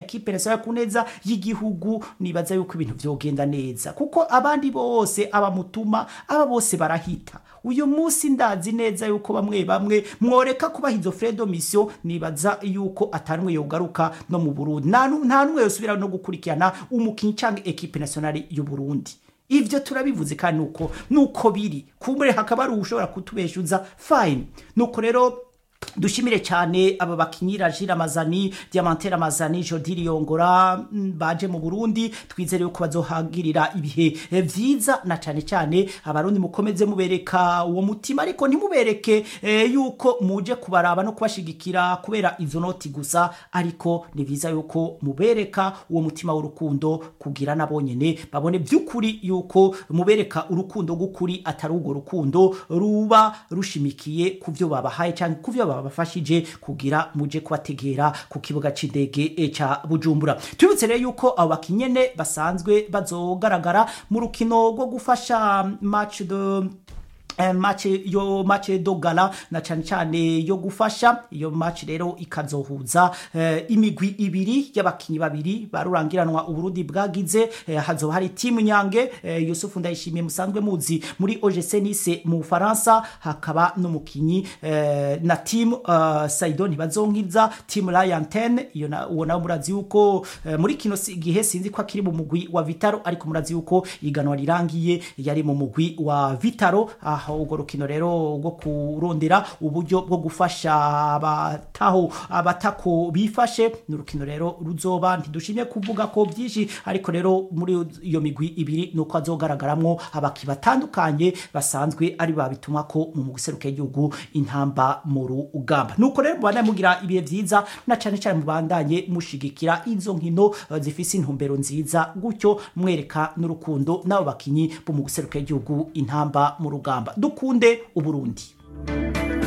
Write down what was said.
ekipe nationale ku neza y'igihugu nibaza yuko ibintu vyogenda neza kuko abandi bose abamutuma aba bose barahita uyu munsi ndazi neza yuko bamwe bamwe mworeka kubaha izo fredo mission nibaza yuko atanumwe yogaruka no mu Burundi nta nu- nta numwe yosubira no gukurikirana umukinyi canke ekipe nationale y'u Burundi ivyo turabivuze kandi nuko nuko biri kumbure hakaba ari ushobora kutubeshuza fine nuko rero dushimire cyane aba bakinyi Rajira Mazani Diamantere Mazani Jodiri Yongora mm, baje mu Burundi twizere yuko bazohagirira ibihe eh, vyiza na cyane cyane abarundi mukomeze mubereka uwo mutima ariko ntimubereke eh, yuko muje kubaraba no kubashigikira kubera izo noti gusa ariko ni vyiza yuko mubereka uwo mutima w'urukundo kugira nabonyene babone by'ukuri yuko mubereka urukundo gukuri atari urwo rukundo ruba rushimikiye ku byo babahaye cyangwa ku byo babafashije kugira muje kubategera ku kibuga c'indege eh, ca Bujumbura tubibutse rero yuko abo bakinyene basanzwe bazogaragara mu rukino rwo gufasha match de eh, match yo match do gala na cyane cyane yo gufasha iyo match rero ikazohuza eh, imigwi ibiri y'abakinyi babiri barurangiranwa uburundi bwagize eh, hazoba hari timu nyange eh, Yusufu ndayishimiye musanzwe muzi muri OGC Nice mu Faransa hakaba n'umukinyi eh, na team uh, Saido ntibazonkiza team Lion 10 iyo na uwo nawe murazi yuko eh, muri kino si- gihe sinzi ko akiri mu mugwi wa Vitaro ariko murazi yuko iganwa rirangiye yari mu mugwi wa Vitaro aho urwo rukino rero rwo kurondera uburyo bwo gufasha abataho abatako bifashe ni urukino rero ruzoba ntidushimye kuvuga ko byinshi ariko rero muri iyo migwi ibiri nuko azogaragaramwo abaki batandukanye basanzwe ari babituma ko mu guseruka igihugu intamba mu rugamba nuko rero mubandanye mugira ibihe vyiza na cane cane mubandanye mushigikira izo nkino eh, zifise intumbero nziza gutyo mwereka n'urukundo n'abo bakinyi bo mu guseruka igihugu intamba mu rugamba dukunde uburundi